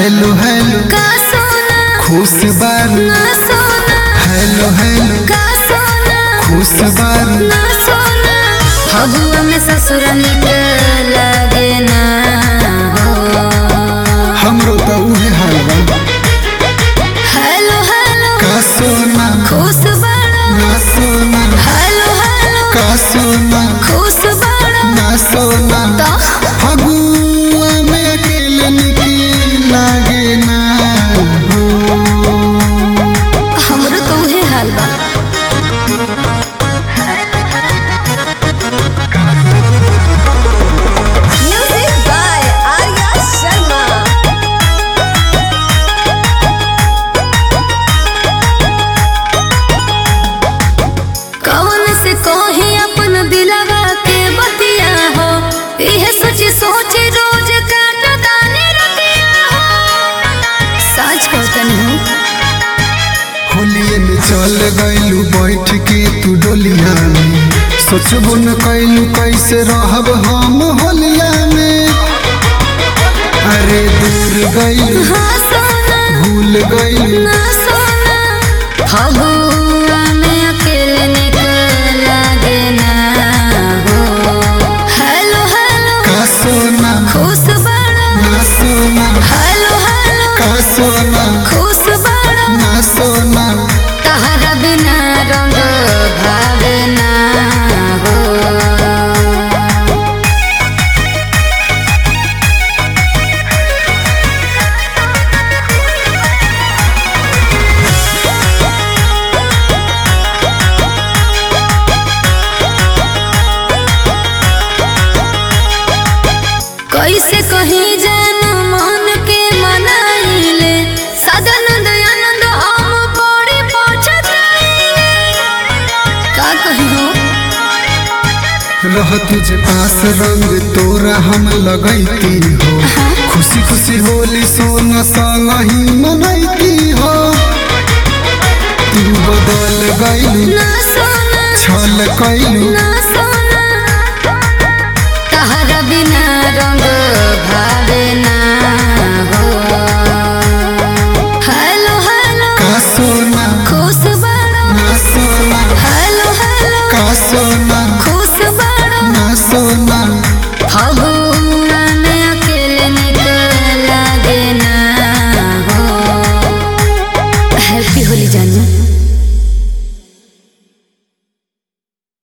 Hello hello का सोना खुश बारू ना सोना हेलो हेलो का सोना खुश बारू ना सोना फगुआ में ससुर निक लगे ना हो हमरो तो उहे हाल बा हेलो हेलो का सोना खुश बड़ा ना सोना हेलो हेलो का सोना खुश बड़ा ना सोना तो फगुआ में अकेले निकी लागे ना हो हमरो तो उहे हाल बा Music by Arya Sharma. कौन से कोही अपन दिलवा के बतिया हो यह सच सोच रोज काट दाने रतिया हो सच कहतन हूँ होलिए में चल गइलू बैठ के तू डोलिया में सोचबो न कैलू कैसे रहब हम होलिया में अरे दूर गइलू हाँ सोना भूल गइलू ना सोना फगुआ में अकेले निकल लागे ना हो हेलो हेलो का सोना खुश बड़ा ना सोना हेलो हेलो का सोना खुश बड़ा ना सोना तहरा बिना रंग भावे ना हो कैसे कहीं जान मन के मनाइले सदानंद आनंद हम बड़ी पहुंचत का कही हो रह तुझे पास रंग तोरा हम लगैती हो खुशी खुशी होली सोना संग ही मनैती हो तू बदल गइलू ना सोना छल कैलू ना सोना तहरा बिना रंग भावे ना हो हेलो हेलो का सोना खुश बड़ा ना सोना हेलो हेलो का सोना खुश बड़ा ना सोना फगुआ में अकेले निकल लागे ना हो हैप्पी होली जानू